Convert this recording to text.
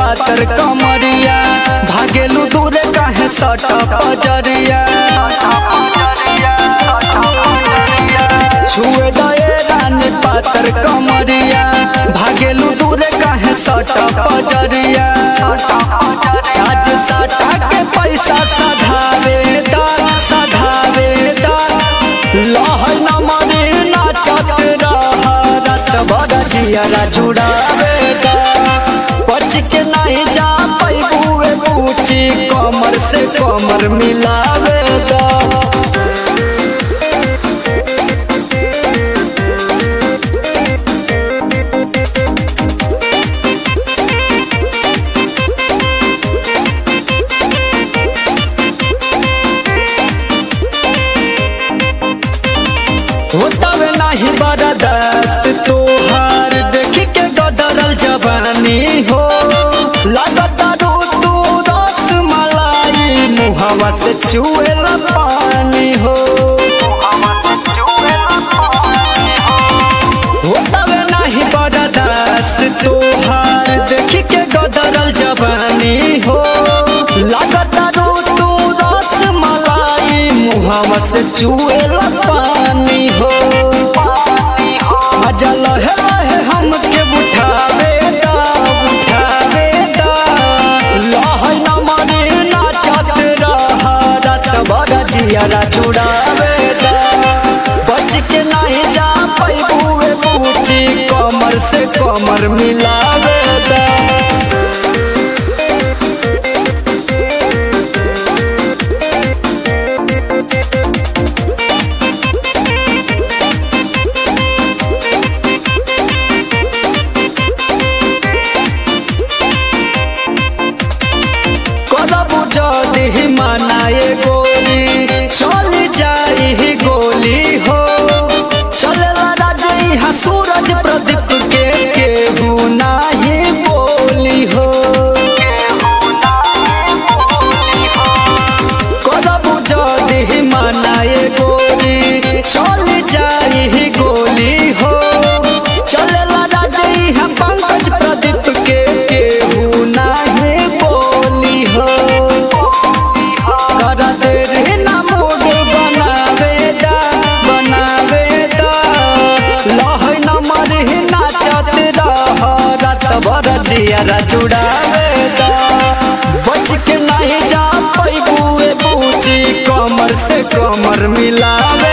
पातर कमरिया भागेलू दूरे काहे सट पजरिया छुए दए रानी पातर कमरिया भागेलू दूरे काहे सट पजरिया आज साटा के पैसा सधावे दा सधावे दा लहर न मरे नाचत रह रात भर जियरा जुड़ावे दा बच के नहीं जा पैबुए पूछी कमर से कमर मिलावे दा होतवे नाही बरदास तोहार देखी के गदरल जवानी हो लगता रू तू रस मलाई मुहवा से चुएला पानी हो होतवे नाही बरदास तोहार देखी के गदरल जवानी हो लगता रू तू रस मलाई मुहवा से चुएला पानी हो मजा लहे लहे हमके उठावे दा उठावे दा लहे न मरे नाचत रह रात भर जियरा जुड़ावे दा बच के नहीं जा पैबुए पूछी कमर से कमर मिलावे दा करबू जदी मनाए गोली चल जाई गोली हो चलला राजई हा सूरज प्रदीप के केहू नाही बोली हो करबू जदी मनाए गोली चल जाई गोली हो चलला राजई हा पंकज प्रदीप के केहू नाही बोली हो कर दे रे ना मूड बनावे दा बनावे दा लहै न मरे नाचत रह रात भर जियरा जुड़ावे दा बच के नहीं जा पैबुए पूछी कमर से कमर मिलावे